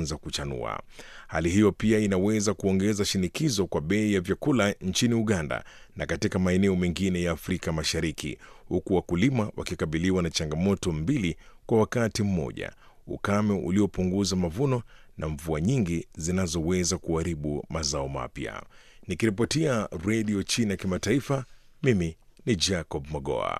kuanza kuchanua. Hali hiyo pia inaweza kuongeza shinikizo kwa bei ya vyakula nchini Uganda na katika maeneo mengine ya Afrika Mashariki, huku wakulima wakikabiliwa na changamoto mbili kwa wakati mmoja: ukame uliopunguza mavuno na mvua nyingi zinazoweza kuharibu mazao mapya. Nikiripotia Redio China Kimataifa, mimi ni Jacob Mogoa.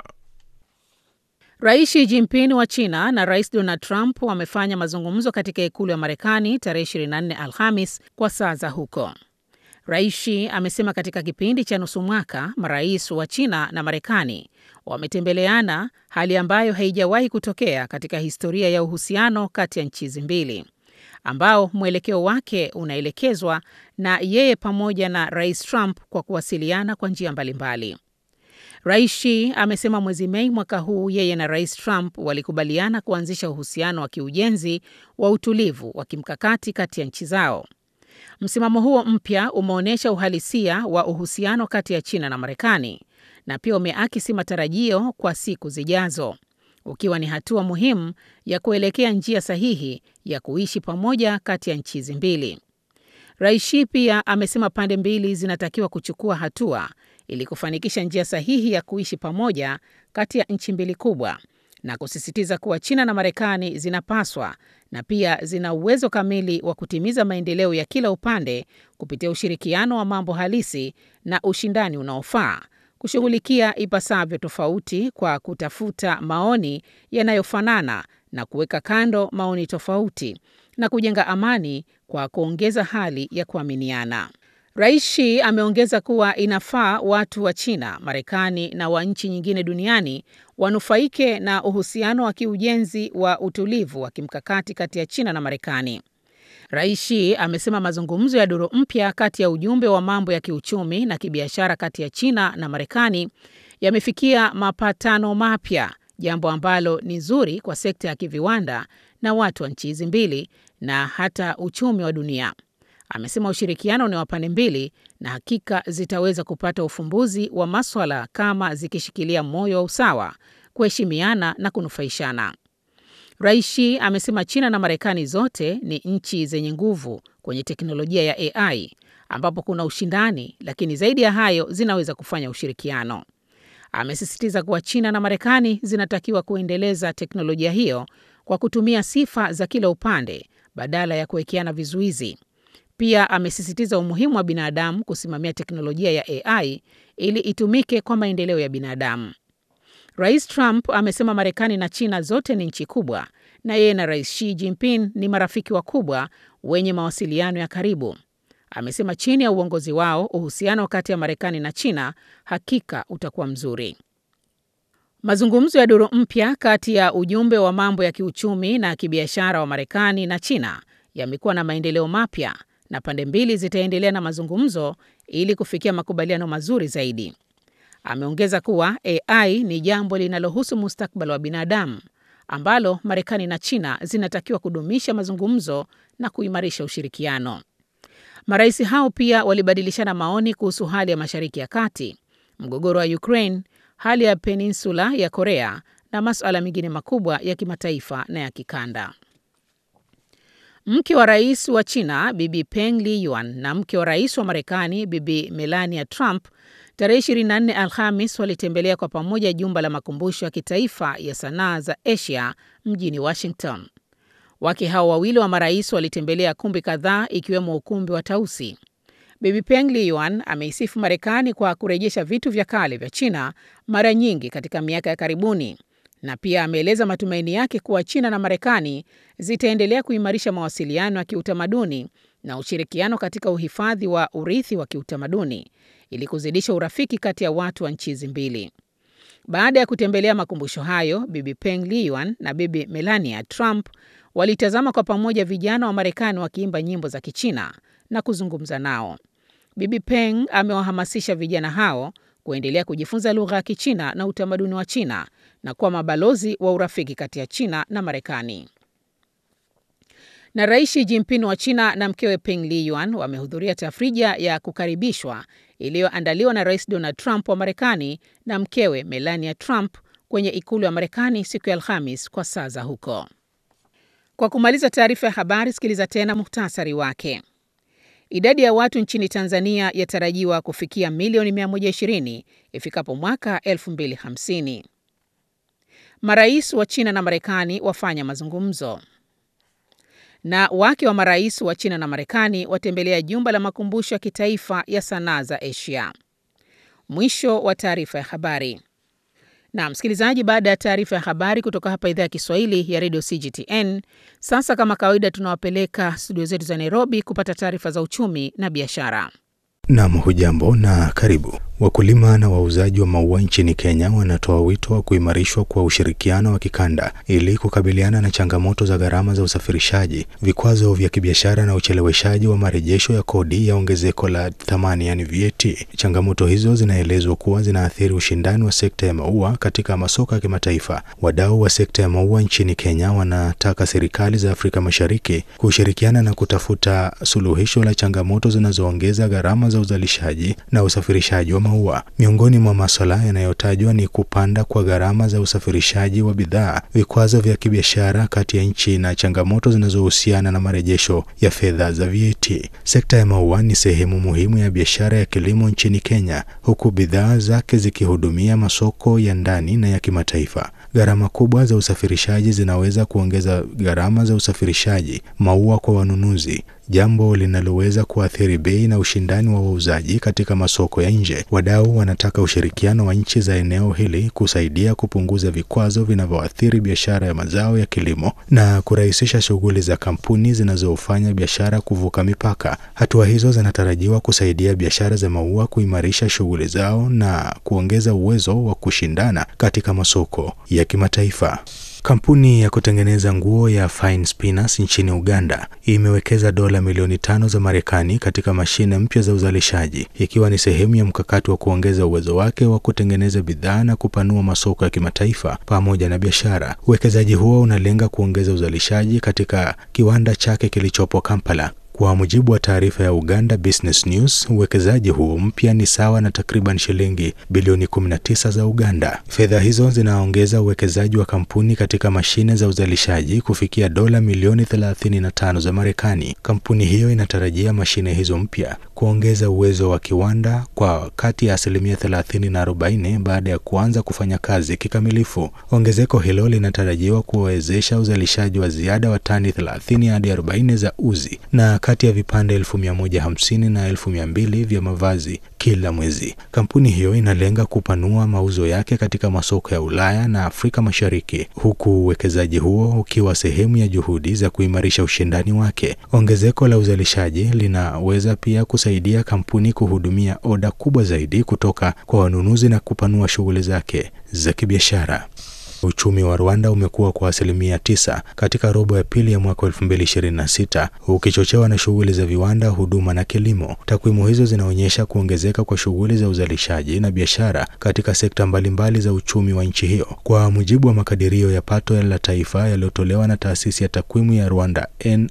Rais Xi Jinping wa China na Rais Donald Trump wamefanya mazungumzo katika ikulu ya Marekani tarehe 24 Alhamis kwa saa za huko. Rais Xi amesema katika kipindi cha nusu mwaka marais wa China na Marekani wametembeleana, hali ambayo haijawahi kutokea katika historia ya uhusiano kati ya nchi hizi mbili, ambao mwelekeo wake unaelekezwa na yeye pamoja na Rais Trump kwa kuwasiliana kwa njia mbalimbali. Rais Xi amesema mwezi Mei mwaka huu yeye na Rais Trump walikubaliana kuanzisha uhusiano wa kiujenzi wa utulivu wa kimkakati kati ya nchi zao. Msimamo huo mpya umeonyesha uhalisia wa uhusiano kati ya China na Marekani na pia umeakisi matarajio kwa siku zijazo, ukiwa ni hatua muhimu ya kuelekea njia sahihi ya kuishi pamoja kati ya nchi hizi mbili. Rais Xi pia amesema pande mbili zinatakiwa kuchukua hatua ili kufanikisha njia sahihi ya kuishi pamoja kati ya nchi mbili kubwa na kusisitiza kuwa China na Marekani zinapaswa na pia zina uwezo kamili wa kutimiza maendeleo ya kila upande kupitia ushirikiano wa mambo halisi na ushindani unaofaa, kushughulikia ipasavyo tofauti kwa kutafuta maoni yanayofanana na kuweka kando maoni tofauti na kujenga amani kwa kuongeza hali ya kuaminiana. Rais Xi ameongeza kuwa inafaa watu wa China, Marekani na wa nchi nyingine duniani wanufaike na uhusiano wa kiujenzi wa utulivu wa kimkakati kati ya China na Marekani. Rais Xi amesema mazungumzo ya duru mpya kati ya ujumbe wa mambo ya kiuchumi na kibiashara kati ya China na Marekani yamefikia mapatano mapya, jambo ambalo ni zuri kwa sekta ya kiviwanda na watu wa nchi hizi mbili na hata uchumi wa dunia. Amesema ushirikiano ni wa pande mbili na hakika zitaweza kupata ufumbuzi wa maswala kama zikishikilia moyo wa usawa, kuheshimiana na kunufaishana. Rais Xi amesema China na Marekani zote ni nchi zenye nguvu kwenye teknolojia ya AI ambapo kuna ushindani, lakini zaidi ya hayo zinaweza kufanya ushirikiano. Amesisitiza kuwa China na Marekani zinatakiwa kuendeleza teknolojia hiyo kwa kutumia sifa za kila upande badala ya kuwekeana vizuizi. Pia amesisitiza umuhimu wa binadamu kusimamia teknolojia ya AI ili itumike kwa maendeleo ya binadamu. Rais Trump amesema Marekani na China zote ni nchi kubwa na yeye na Rais Xi Jinping ni marafiki wakubwa wenye mawasiliano ya karibu. Amesema chini ya uongozi wao uhusiano kati ya Marekani na China hakika utakuwa mzuri. Mazungumzo ya duru mpya kati ya ujumbe wa mambo ya kiuchumi na kibiashara wa Marekani na China yamekuwa na maendeleo mapya na pande mbili zitaendelea na mazungumzo ili kufikia makubaliano mazuri zaidi. Ameongeza kuwa AI ni jambo linalohusu mustakabali wa binadamu ambalo Marekani na China zinatakiwa kudumisha mazungumzo na kuimarisha ushirikiano. Marais hao pia walibadilishana maoni kuhusu hali ya Mashariki ya Kati, mgogoro wa Ukraine, hali ya peninsula ya Korea na masuala mengine makubwa ya kimataifa na ya kikanda. Mke wa rais wa China Bibi Peng Liyuan na mke wa rais wa Marekani Bibi Melania Trump tarehe 24 Alhamis walitembelea kwa pamoja jumba la makumbusho ya kitaifa ya sanaa za Asia mjini Washington. Wake hao wawili wa marais walitembelea kumbi kadhaa ikiwemo ukumbi wa Tausi. Bibi Peng Liyuan ameisifu Marekani kwa kurejesha vitu vya kale vya China mara nyingi katika miaka ya karibuni na pia ameeleza matumaini yake kuwa China na Marekani zitaendelea kuimarisha mawasiliano ya kiutamaduni na ushirikiano katika uhifadhi wa urithi wa kiutamaduni ili kuzidisha urafiki kati ya watu wa nchi hizi mbili. Baada ya kutembelea makumbusho hayo, Bibi Peng Liyuan na Bibi Melania Trump walitazama kwa pamoja vijana wa Marekani wakiimba nyimbo za Kichina na kuzungumza nao. Bibi Peng amewahamasisha vijana hao kuendelea kujifunza lugha ya Kichina na utamaduni wa China na kuwa mabalozi wa urafiki kati ya China na Marekani. Na Rais Xi Jinping wa China na mkewe Peng Liyuan wamehudhuria tafrija ya kukaribishwa iliyoandaliwa na Rais Donald Trump wa Marekani na mkewe Melania Trump kwenye ikulu ya Marekani siku ya Alhamis kwa saa za huko. Kwa kumaliza taarifa ya habari, sikiliza tena muhtasari wake. Idadi ya watu nchini Tanzania yatarajiwa kufikia milioni 120 ifikapo mwaka 2050. Marais wa China na Marekani wafanya mazungumzo. Na wake wa marais wa China na Marekani watembelea jumba la makumbusho ya kitaifa ya sanaa za Asia. Mwisho wa taarifa ya habari. Na msikilizaji, baada ya taarifa ya habari kutoka hapa idhaa ya Kiswahili ya redio CGTN, sasa kama kawaida, tunawapeleka studio zetu za Nairobi kupata taarifa za uchumi na biashara. Nam, hujambo na karibu. Wakulima na wauzaji wa maua nchini Kenya wanatoa wito wa kuimarishwa kwa ushirikiano wa kikanda ili kukabiliana na changamoto za gharama za usafirishaji, vikwazo vya kibiashara na ucheleweshaji wa marejesho ya kodi ya ongezeko la thamani, yani VAT. Changamoto hizo zinaelezwa kuwa zinaathiri ushindani wa sekta ya maua katika masoko ya kimataifa. Wadau wa sekta ya maua nchini Kenya wanataka serikali za Afrika Mashariki kushirikiana na kutafuta suluhisho la changamoto zinazoongeza gharama za uzalishaji na usafirishaji wa maua. Miongoni mwa masuala yanayotajwa ni kupanda kwa gharama za usafirishaji wa bidhaa, vikwazo vya kibiashara kati ya nchi na changamoto zinazohusiana na marejesho ya fedha za VAT. Sekta ya maua ni sehemu muhimu ya biashara ya kilimo nchini Kenya, huku bidhaa zake zikihudumia masoko ya ndani na ya kimataifa. Gharama kubwa za usafirishaji zinaweza kuongeza gharama za usafirishaji maua kwa wanunuzi, jambo linaloweza kuathiri bei na ushindani wa wauzaji katika masoko ya nje. Wadau wanataka ushirikiano wa nchi za eneo hili kusaidia kupunguza vikwazo vinavyoathiri biashara ya mazao ya kilimo na kurahisisha shughuli za kampuni zinazofanya biashara kuvuka mipaka. Hatua hizo zinatarajiwa kusaidia biashara za maua kuimarisha shughuli zao na kuongeza uwezo wa kushindana katika masoko ya kimataifa. Kampuni ya kutengeneza nguo ya Fine Spinners nchini Uganda imewekeza dola milioni tano za Marekani katika mashine mpya za uzalishaji ikiwa ni sehemu ya mkakati wa kuongeza uwezo wake wa kutengeneza bidhaa na kupanua masoko ya kimataifa pamoja na biashara. Uwekezaji huo unalenga kuongeza uzalishaji katika kiwanda chake kilichopo Kampala. Kwa mujibu wa taarifa ya Uganda Business News, uwekezaji huo mpya ni sawa na takriban shilingi bilioni 19 za Uganda. Fedha hizo zinaongeza uwekezaji wa kampuni katika mashine za uzalishaji kufikia dola milioni 35 za Marekani. Kampuni hiyo inatarajia mashine hizo mpya kuongeza uwezo wa kiwanda kwa kati ya asilimia 30 na 40 baada ya kuanza kufanya kazi kikamilifu. Ongezeko hilo linatarajiwa kuwezesha uzalishaji wa ziada wa tani 30 hadi 40 za uzi na kati ya vipande elfu mia moja hamsini na elfu mia mbili vya mavazi kila mwezi. Kampuni hiyo inalenga kupanua mauzo yake katika masoko ya Ulaya na Afrika Mashariki, huku uwekezaji huo ukiwa sehemu ya juhudi za kuimarisha ushindani wake. Ongezeko la uzalishaji linaweza pia kusaidia kampuni kuhudumia oda kubwa zaidi kutoka kwa wanunuzi na kupanua shughuli zake za kibiashara. Uchumi wa Rwanda umekuwa kwa asilimia tisa katika robo ya pili ya mwaka 2026 ukichochewa na shughuli za viwanda, huduma na kilimo. Takwimu hizo zinaonyesha kuongezeka kwa shughuli za uzalishaji na biashara katika sekta mbalimbali za uchumi wa nchi hiyo. Kwa mujibu wa makadirio ya pato la taifa yaliyotolewa na taasisi ya takwimu ya Rwanda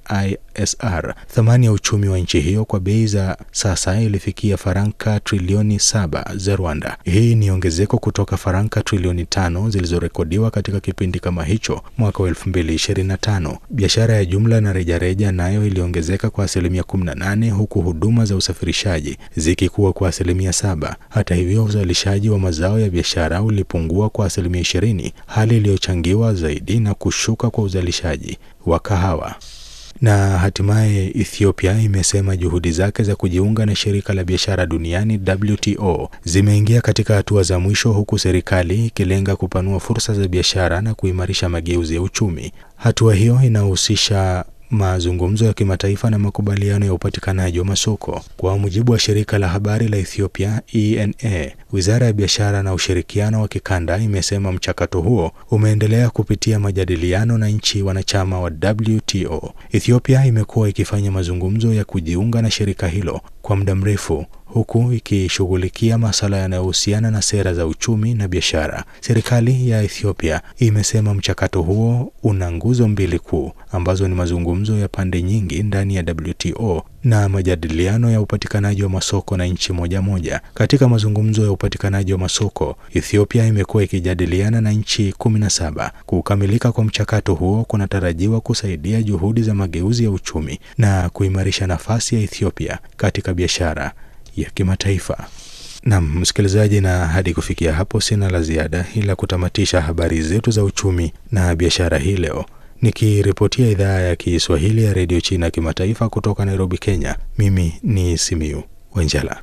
NISR, thamani ya uchumi wa nchi hiyo kwa bei za sasa ilifikia faranka trilioni saba za Rwanda. Hii ni ongezeko kutoka faranka trilioni tano zilizorekodiwa katika kipindi kama hicho mwaka wa 2025. Biashara ya jumla na rejareja nayo iliongezeka kwa asilimia 18 huku huduma za usafirishaji zikikuwa kwa asilimia saba. Hata hivyo, uzalishaji wa mazao ya biashara ulipungua kwa asilimia 20, hali iliyochangiwa zaidi na kushuka kwa uzalishaji wa kahawa. Na hatimaye Ethiopia imesema juhudi zake za kujiunga na shirika la biashara duniani WTO zimeingia katika hatua za mwisho huku serikali ikilenga kupanua fursa za biashara na kuimarisha mageuzi ya uchumi. Hatua hiyo inahusisha mazungumzo ya kimataifa na makubaliano ya upatikanaji wa masoko. Kwa mujibu wa shirika la habari la Ethiopia ENA, Wizara ya Biashara na Ushirikiano wa Kikanda imesema mchakato huo umeendelea kupitia majadiliano na nchi wanachama wa WTO. Ethiopia imekuwa ikifanya mazungumzo ya kujiunga na shirika hilo kwa muda mrefu huku ikishughulikia masuala yanayohusiana na sera za uchumi na biashara. Serikali ya Ethiopia imesema mchakato huo una nguzo mbili kuu ambazo ni mazungumzo ya pande nyingi ndani ya WTO na majadiliano ya upatikanaji wa masoko na nchi moja moja. Katika mazungumzo ya upatikanaji wa masoko, Ethiopia imekuwa ikijadiliana na nchi kumi na saba. Kukamilika kwa mchakato huo kunatarajiwa kusaidia juhudi za mageuzi ya uchumi na kuimarisha nafasi ya Ethiopia katika biashara ya kimataifa. Nam msikilizaji, na hadi kufikia hapo sina la ziada, ila kutamatisha habari zetu za uchumi na biashara hii leo nikiripotia idhaa ya Kiswahili ya redio China kimataifa kutoka Nairobi, Kenya. Mimi ni Simiu Wenjela.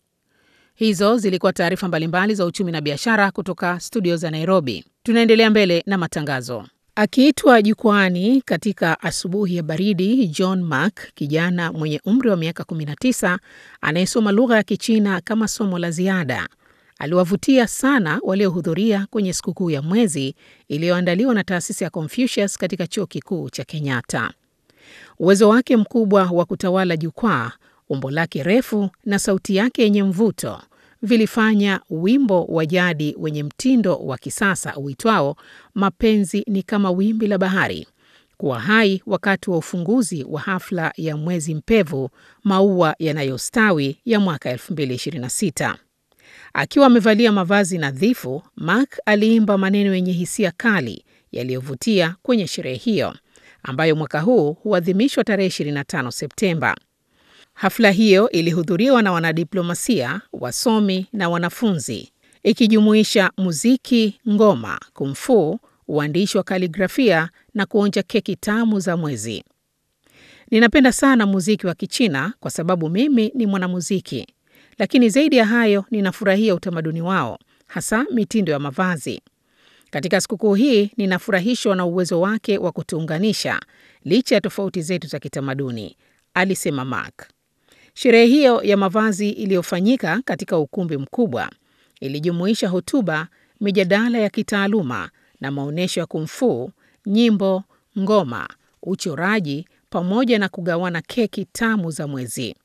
Hizo zilikuwa taarifa mbalimbali za uchumi na biashara kutoka studio za Nairobi. Tunaendelea mbele na matangazo. Akiitwa jukwani katika asubuhi ya baridi, John Mark, kijana mwenye umri wa miaka 19 anayesoma lugha ya Kichina kama somo la ziada, aliwavutia sana waliohudhuria kwenye sikukuu ya mwezi iliyoandaliwa na taasisi ya Confucius katika chuo kikuu cha Kenyatta. Uwezo wake mkubwa wa kutawala jukwaa, umbo lake refu na sauti yake yenye mvuto vilifanya wimbo wa jadi wenye mtindo wa kisasa uitwao Mapenzi ni kama wimbi la bahari kuwa hai wakati wa ufunguzi wa hafla ya mwezi mpevu maua yanayostawi ya mwaka 2026. Akiwa amevalia mavazi nadhifu, Mark aliimba maneno yenye hisia kali yaliyovutia kwenye sherehe hiyo ambayo mwaka huu huadhimishwa tarehe 25 Septemba. Hafla hiyo ilihudhuriwa na wanadiplomasia, wasomi na wanafunzi, ikijumuisha muziki, ngoma, kumfu, uandishi wa kaligrafia na kuonja keki tamu za mwezi. Ninapenda sana muziki wa Kichina kwa sababu mimi ni mwanamuziki, lakini zaidi ya hayo ninafurahia utamaduni wao, hasa mitindo ya mavazi. Katika sikukuu hii ninafurahishwa na uwezo wake wa kutuunganisha licha ya tofauti zetu za kitamaduni, alisema Mark. Sherehe hiyo ya mavazi iliyofanyika katika ukumbi mkubwa ilijumuisha hotuba, mijadala ya kitaaluma na maonyesho ya kumfu, nyimbo, ngoma, uchoraji pamoja na kugawana keki tamu za mwezi.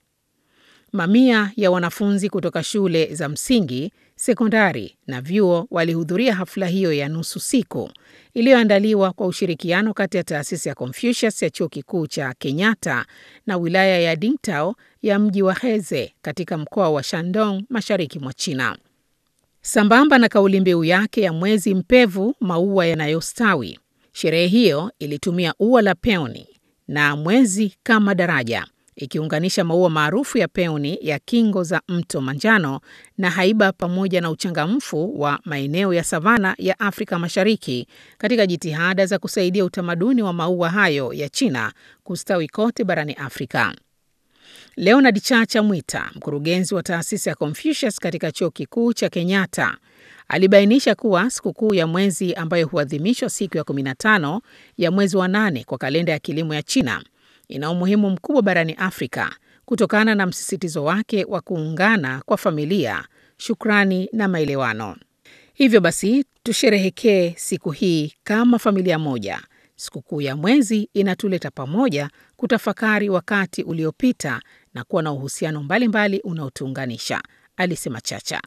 Mamia ya wanafunzi kutoka shule za msingi, sekondari na vyuo walihudhuria hafla hiyo ya nusu siku iliyoandaliwa kwa ushirikiano kati ya taasisi ya Confucius ya chuo kikuu cha Kenyatta na wilaya ya Dingtao ya mji wa Heze katika mkoa wa Shandong, mashariki mwa China. Sambamba na kauli mbiu yake ya mwezi mpevu, maua yanayostawi, sherehe hiyo ilitumia ua la peoni na mwezi kama daraja ikiunganisha maua maarufu ya peoni ya kingo za mto Manjano na haiba pamoja na uchangamfu wa maeneo ya savana ya Afrika Mashariki katika jitihada za kusaidia utamaduni wa maua hayo ya China kustawi kote barani Afrika. Leonard Chacha Mwita, mkurugenzi wa taasisi ya Confucius katika chuo kikuu cha Kenyatta, alibainisha kuwa sikukuu ya mwezi ambayo huadhimishwa siku ya 15 ya mwezi wa nane kwa kalenda ya kilimo ya China ina umuhimu mkubwa barani Afrika kutokana na msisitizo wake wa kuungana kwa familia, shukrani na maelewano. Hivyo basi, tusherehekee siku hii kama familia moja. Sikukuu ya mwezi inatuleta pamoja kutafakari wakati uliopita na kuwa na uhusiano mbalimbali unaotuunganisha, alisema Chacha.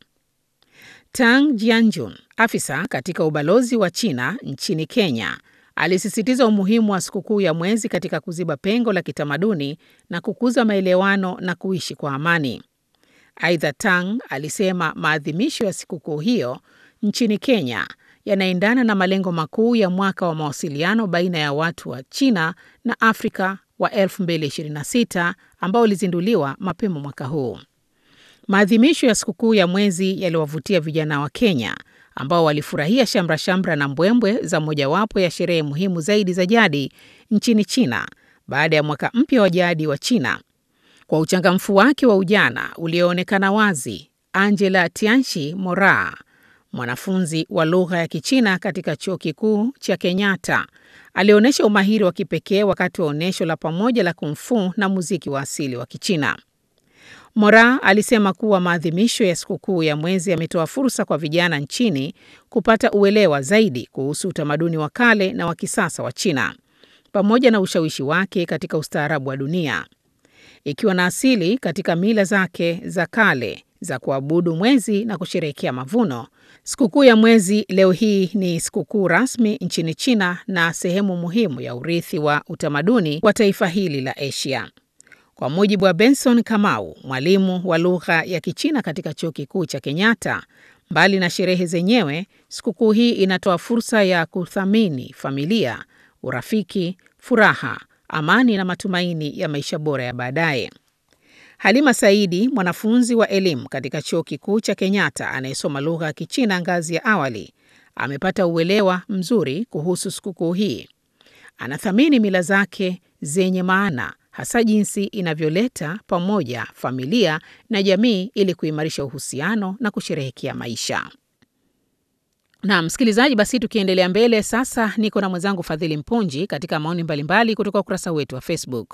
Tang Jianjun, afisa katika ubalozi wa China nchini Kenya, alisisitiza umuhimu wa sikukuu ya mwezi katika kuziba pengo la kitamaduni na kukuza maelewano na kuishi kwa amani. Aidha, Tang alisema maadhimisho ya sikukuu hiyo nchini Kenya yanaendana na malengo makuu ya mwaka wa mawasiliano baina ya watu wa China na Afrika wa 2026 ambao ulizinduliwa mapema mwaka huu. Maadhimisho ya sikukuu ya mwezi yaliwavutia vijana wa Kenya ambao walifurahia shamra shamra na mbwembwe za mojawapo ya sherehe muhimu zaidi za jadi nchini China baada ya mwaka mpya wa jadi wa China. Kwa uchangamfu wake wa ujana ulioonekana wazi, Angela Tianchi Mora, mwanafunzi wa lugha ya Kichina katika chuo kikuu cha Kenyatta, alionyesha umahiri wa kipekee wakati wa onyesho la pamoja la kumfu na muziki wa asili wa Kichina. Mora alisema kuwa maadhimisho ya sikukuu ya mwezi yametoa fursa kwa vijana nchini kupata uelewa zaidi kuhusu utamaduni wa kale na wa kisasa wa China pamoja na ushawishi wake katika ustaarabu wa dunia. Ikiwa na asili katika mila zake za kale za kuabudu mwezi na kusherehekea mavuno, sikukuu ya mwezi leo hii ni sikukuu rasmi nchini China na sehemu muhimu ya urithi wa utamaduni wa taifa hili la Asia. Kwa mujibu wa Benson Kamau, mwalimu wa lugha ya Kichina katika chuo kikuu cha Kenyatta, mbali na sherehe zenyewe, sikukuu hii inatoa fursa ya kuthamini familia, urafiki, furaha, amani na matumaini ya maisha bora ya baadaye. Halima Saidi, mwanafunzi wa elimu katika chuo kikuu cha Kenyatta anayesoma lugha ya Kichina ngazi ya awali, amepata uelewa mzuri kuhusu sikukuu hii. Anathamini mila zake zenye maana, hasa jinsi inavyoleta pamoja familia na jamii ili kuimarisha uhusiano na kusherehekea maisha. Na msikilizaji, basi tukiendelea mbele sasa, niko na mwenzangu Fadhili Mpunji katika maoni mbalimbali kutoka ukurasa wetu wa Facebook.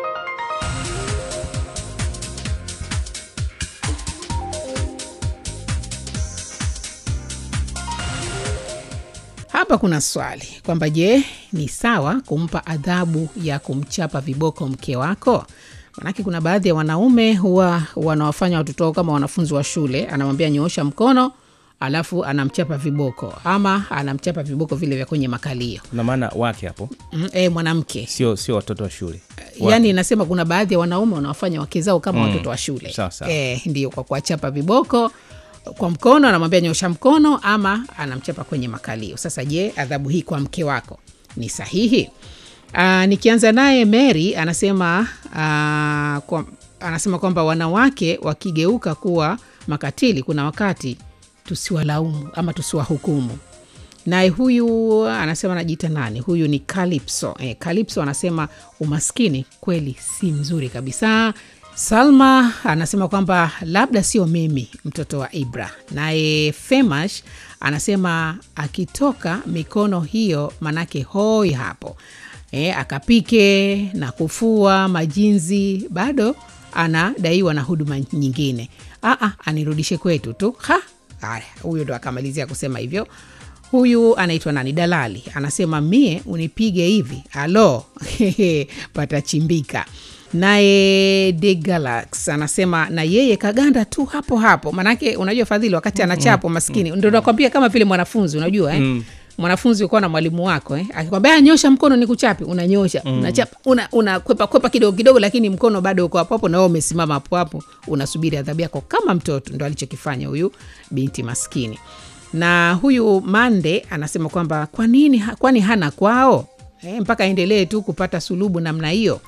Hapa kuna swali kwamba je, ni sawa kumpa adhabu ya kumchapa viboko mke wako? Manake kuna baadhi ya wanaume huwa wanawafanya watoto wao kama wanafunzi wa shule, anamwambia nyoosha mkono, alafu anamchapa viboko ama anamchapa viboko vile vya kwenye makalio. na maana wake hapo Mm, e, mwanamke sio sio watoto wa shule yaani inasema kuna baadhi ya wanaume wanawafanya wake zao kama watoto wa shule Sawa, sawa. e, ndio kwa kuwachapa viboko kwa mkono anamwambia nyosha mkono ama anamchapa kwenye makalio sasa je adhabu hii kwa mke wako ni sahihi Aa, nikianza naye mary anasema aa, kwa, anasema kwamba wanawake wakigeuka kuwa makatili kuna wakati tusiwalaumu ama tusiwahukumu naye huyu anasema anajiita nani huyu ni Calypso. Eh, Calypso anasema umaskini kweli si mzuri kabisa salma anasema kwamba labda sio mimi mtoto wa ibra naye femash anasema akitoka mikono hiyo manake hoi hapo e, akapike na kufua majinzi bado anadaiwa na huduma nyingine Aa, anirudishe kwetu tu ha haya huyo ndo akamalizia kusema hivyo huyu anaitwa nani dalali anasema mie unipige hivi alo patachimbika naye de galax anasema na yeye kaganda tu hapo hapo manake unajua fadhili wakati anachapo maskini ndo nakwambia kama vile mwanafunzi unajua eh? mm mwanafunzi ukuwa na mwalimu wako eh? akikwambia "Ah, nyosha mkono ni kuchapi unanyosha mm. unachapa una, una kwepa kwepa kidogo kidogo lakini mkono bado uko hapo hapo na wewe umesimama hapo hapo unasubiri adhabu yako kama mtoto ndo alichokifanya huyu binti maskini na huyu mande anasema kwamba kwa nini kwani hana kwao eh, mpaka aendelee tu kupata sulubu namna hiyo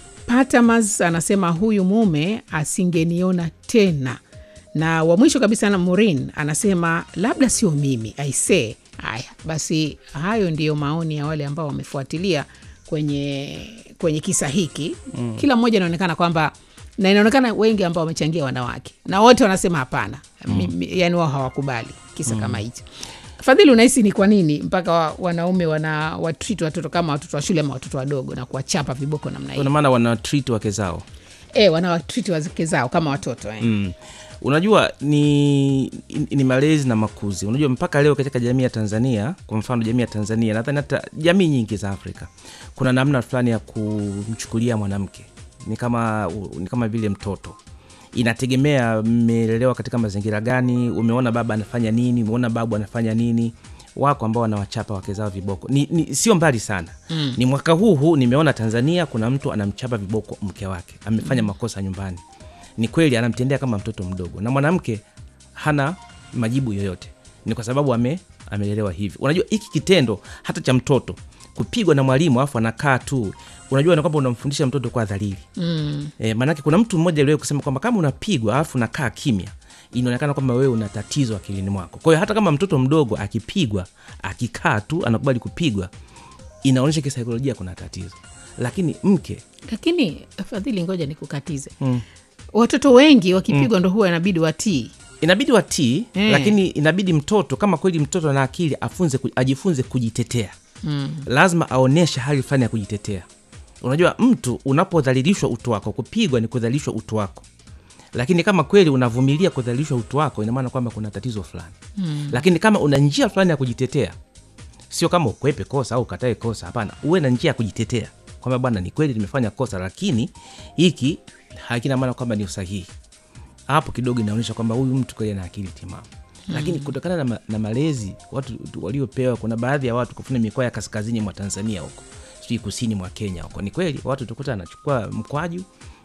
Patamas anasema huyu mume asingeniona tena. Na wa mwisho kabisa na Morin anasema labda sio mimi aisee. Haya basi, hayo ndiyo maoni ya wale ambao wamefuatilia kwenye kwenye kisa hiki mm. Kila mmoja inaonekana kwamba na inaonekana wengi ambao wamechangia wanawake na wote wanasema hapana mm. Yani wao hawakubali kisa mm. kama hicho. Fadhili, unahisi ni kwa nini mpaka wa, wanaume wana watreat watoto kama watoto wa shule ama watoto wadogo na kuwachapa viboko namna hiyo? Ina maana wana treat wake zao E, wanawatreat wake zao kama watoto eh. mm. Unajua ni, ni malezi na makuzi. Unajua mpaka leo katika jamii ya Tanzania, kwa mfano jamii ya Tanzania, nadhani hata jamii nyingi za Afrika, kuna namna fulani ya kumchukulia mwanamke ni kama, ni kama vile mtoto inategemea mmelelewa katika mazingira gani, umeona baba anafanya nini, umeona babu anafanya nini. Wako ambao wanawachapa wake zao viboko ni, ni sio mbali sana mm. Ni mwaka huu huu nimeona Tanzania kuna mtu anamchapa viboko mke wake, amefanya makosa nyumbani. Ni kweli anamtendea kama mtoto mdogo, na mwanamke hana majibu yoyote, ni kwa sababu ame, amelelewa hivi. Unajua hiki kitendo hata cha mtoto kupigwa na mwalimu afu anakaa tu unajua na kwamba unamfundisha mtoto kwa dhalili mm. E, maanake kuna mtu mmoja aliwahi kusema kwamba kama unapigwa alafu unakaa kimya inaonekana kwamba wewe una tatizo akilini mwako. Kwa hiyo hata kama mtoto mdogo akipigwa akikaa tu anakubali kupigwa, inaonyesha kisaikolojia kuna tatizo. Lakini mke Lakini Fadhili, ngoja nikukatize mm. watoto wengi wakipigwa mm. ndo huwa inabidi watii inabidi watii Eh. lakini inabidi mtoto kama kweli mtoto ana akili afunze, ku- ajifunze kujitetea mm. lazima aonyeshe hali fulani ya kujitetea. Unajua, mtu unapodhalilishwa utu wako, kupigwa ni kudhalilishwa utu wako, lakini kama kweli unavumilia kudhalilishwa utu wako, ina maana kwamba kuna tatizo fulani mm. lakini kama una njia fulani ya kujitetea, sio kama ukwepe kosa au ukatae kosa. Hapana, uwe na njia ya kujitetea kwamba bwana, ni kweli nimefanya kosa, lakini hiki hakina maana kwamba ni usahihi hapo kidogo inaonyesha kwamba huyu mtu kweli ana akili timamu mm. Lakini kutokana na, ma, na malezi watu tu- waliopewa, kuna baadhi ya watu kufuna mikoa ya kaskazini mwa Tanzania huko, sijui kusini mwa Kenya huko, ni kweli watu tukuta anachukua mkwaju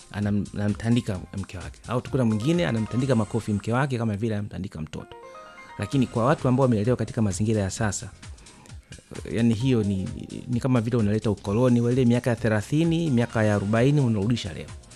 anam- anamtandika mke wake au tukuta mwingine anamtandika makofi mke wake kama vile anamtandika mtoto lakini kwa watu ambao wamelelewa katika mazingira ya sasa yani hiyo ni, ni kama vile unaleta ukoloni wa ile miaka ya thelathini miaka ya arobaini unarudisha leo